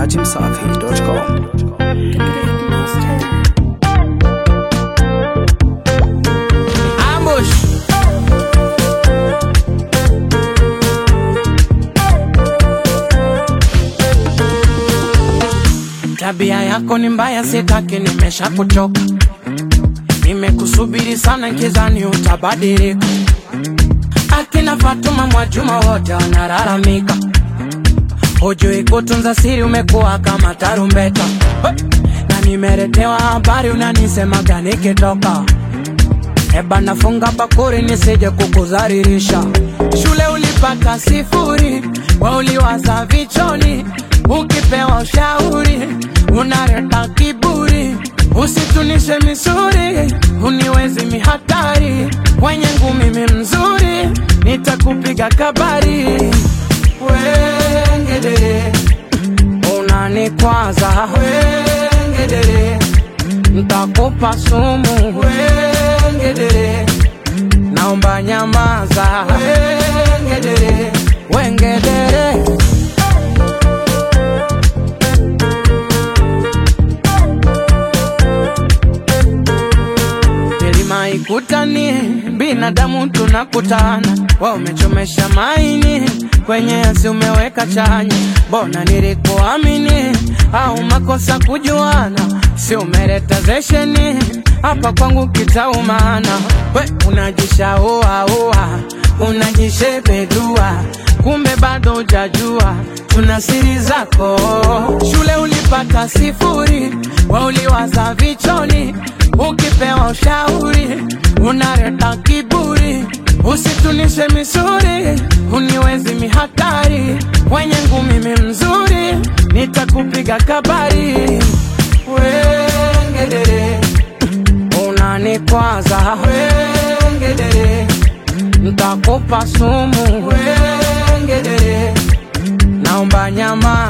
dachimsafi.com. Ambush. Tabia yako ni mbaya, sitaki, nimesha kuchoka. Nimekusubiri sana, nkizani utabadilika. Akina Fatuma Mwajuma wote wanalalamika, hujui kutunza siri, umekuwa kama tarumbeta. Hey! Na nimeletewa habari, unanisemaga nikitoka Eba nafunga bakuri nisije kukudharirisha. Shule ulipata sifuri, we uliwaza vichoni, ukipewa ushauri unaleta kiburi. Usitunishe misuri, uniwezi mihatari, wenye ngumi mi mzuri, nitakupiga kabari. Wengedere, unanikwaza wengedere, ntakupa sumu wengedere, naomba nyamaza wengedere, wengedere. milima ikutani, binadamu tunakutana, wa umechomesha maini kwenye asi umeweka chanya, mbona nilikuamini au makosa kujuana, si umeleta zesheni hapa kwangu kitaumana, we unajishauaua unajishepedua, kumbe bado hujajua tuna siri zako. Shule ulipata sifuri, we uliwaza vichoni, ukipewa ushauri unaleta kiburi. Usitunishe misuri, uniwezi mihatari, wenye ngumi mi mzuri, nitakupiga kabari. Wengedere, unanikwaza wengedere, ntakupa sumu wengedere, naomba nyama